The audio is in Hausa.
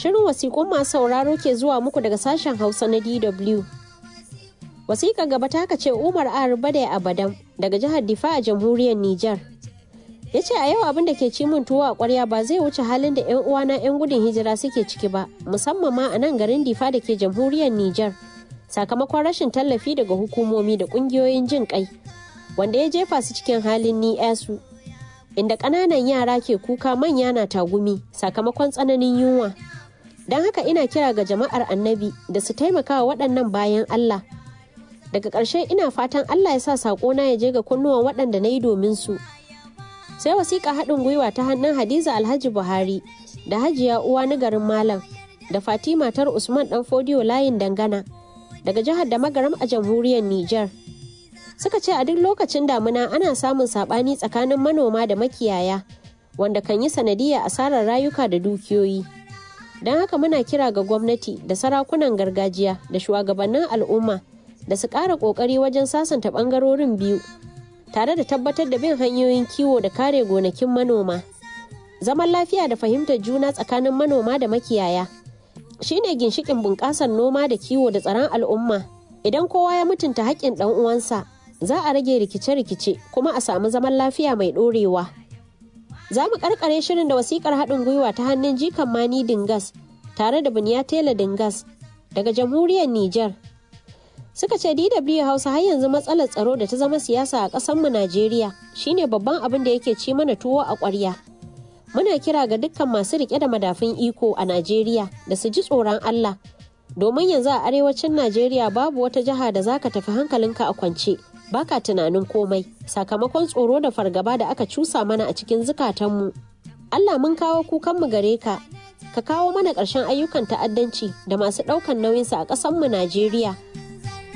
Shirin wasiƙun masu sauraro ke zuwa muku daga sashen Hausa na DW. Wasiƙa gaba ta ce Umar Arbade Abadam daga jihar Difa a jamhuriyar Nijar. Ya ce a yau abin da ke ci min tuwo a ƙwarya ba zai wuce halin da 'yan uwana 'yan gudun hijira suke ciki ba, musamman ma a nan garin Difa da ke jamhuriyar Nijar. Sakamakon rashin tallafi daga hukumomi da ƙungiyoyin jin ƙai, wanda ya jefa su cikin halin ni su. Inda ƙananan yara ke kuka manya na tagumi sakamakon tsananin yunwa. Don haka ina kira ga jama'ar annabi da su taimaka wa waɗannan bayan Allah. Daga ƙarshe ina fatan Allah ya sa saƙona ya je ga kunnuwan waɗanda na yi domin su. Sai wasiƙa haɗin gwiwa ta hannun Hadiza Alhaji Buhari da Hajiya Uwa na garin Malam da Fatima tar Usman ɗan Fodiyo layin dangana daga jihar da magaram a jamhuriyar Nijar. Suka ce a duk lokacin damuna ana samun saɓani tsakanin manoma da makiyaya wanda kan yi sanadiyar asarar rayuka da dukiyoyi. don haka muna kira ga gwamnati da sarakunan gargajiya da shugabannin al'umma da su ƙara ƙoƙari wajen sasanta ɓangarorin biyu tare da tabbatar da bin hanyoyin kiwo da kare gonakin manoma zaman lafiya da fahimtar juna tsakanin manoma da makiyaya shine ginshikin bunƙasar noma da kiwo da tsaron al'umma idan kowa ya mutunta haƙƙin ɗan uwansa za a rage rikice-rikice kuma a samu zaman lafiya mai ɗorewa. Za mu karkare shirin da wasikar haɗin gwiwa ta hannun jikan Mani Dingas tare da Buniya Tela Dingas daga jamhuriyar Nijar. Suka ce DW Hausa har yanzu matsalar tsaro da ta zama siyasa a ƙasarmu Najeriya shine babban abin da yake ci mana tuwo a ƙwarya. Muna kira ga dukkan masu riƙe da madafun iko a Najeriya da su ji tsoron Allah. Domin yanzu a arewacin Najeriya babu wata jiha da za ka tafi hankalinka a kwance. baka tunanin komai sakamakon tsoro da fargaba da aka cusa mana a cikin zukatanmu. Allah mun kawo kukanmu gare ka, ka kawo mana ƙarshen ayyukan ta'addanci da masu ɗaukan nauyinsa a ƙasanmu Najeriya.